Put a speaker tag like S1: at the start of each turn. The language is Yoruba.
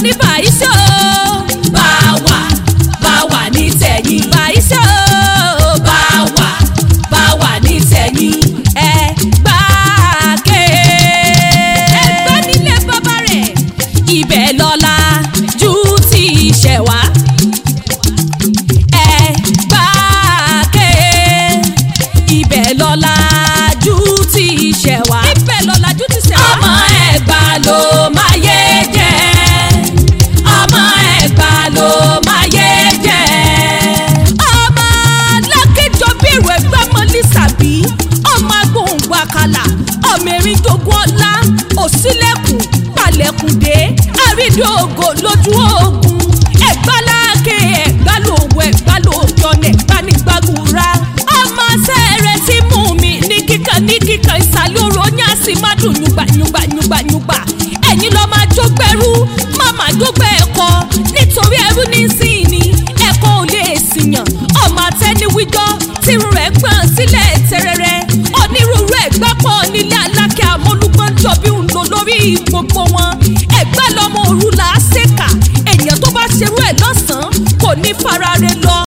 S1: ní bàyíṣẹ́ o.
S2: bá wà bá wà ní tẹ̀yìn.
S1: bàyíṣẹ́ o.
S2: bá wà bá wà ní tẹ̀yìn.
S1: ẹ gbà ké. ẹgbẹ́ nílé bàbá rẹ̀. ibẹ̀ lọ́la ju ti ṣẹ̀ wá. ẹ gbà ké. ibẹ̀ lọ́la ju ti ṣẹ̀ wá. ibẹ̀ lọ́la ju ti ṣẹ̀ wá.
S2: ọmọ ẹ̀gbá ló máa yé jẹ́. ọmọ ẹ̀gbá ló máa yé jẹ́.
S1: ọmọ alákejọ bẹ̀rù ẹgbẹ́ ọmọ lísàbí ọmọ agbóhùngbò àkàlà ọmọ erin dogun ọlá òsílẹ̀kùn palẹ̀kùndé àrídòògò lójú ogun ẹ̀gbáláàkè ẹ̀gbálòwò ẹ̀gbálòjọ́nẹ̀ gbanigbagura ọmọ sẹ́ẹ̀rẹ̀ tí mú mi ní kíkan ní kíkan ìsàlẹ̀ oró ní àsìmádùn yùgbàyùgbàyùgbàyùgbà ẹ̀yin lọ́ọ́ máa jógbẹ́rú má máa jógbẹ́ ẹ̀kọ́ nítorí ẹrú ní sìn ní ẹ̀kọ́ ò lè sìyàn ọmọ àtẹniwíjọ́ tírun rẹ̀ gbọ̀n sílẹ̀ tẹ́rẹ́rẹ́ onírúurú ẹ̀gbá pọ̀ nílé alákẹ́ àmọ́lúgbọ́n jọ bí ń lò lórí gbogbo wọn ẹ̀gbá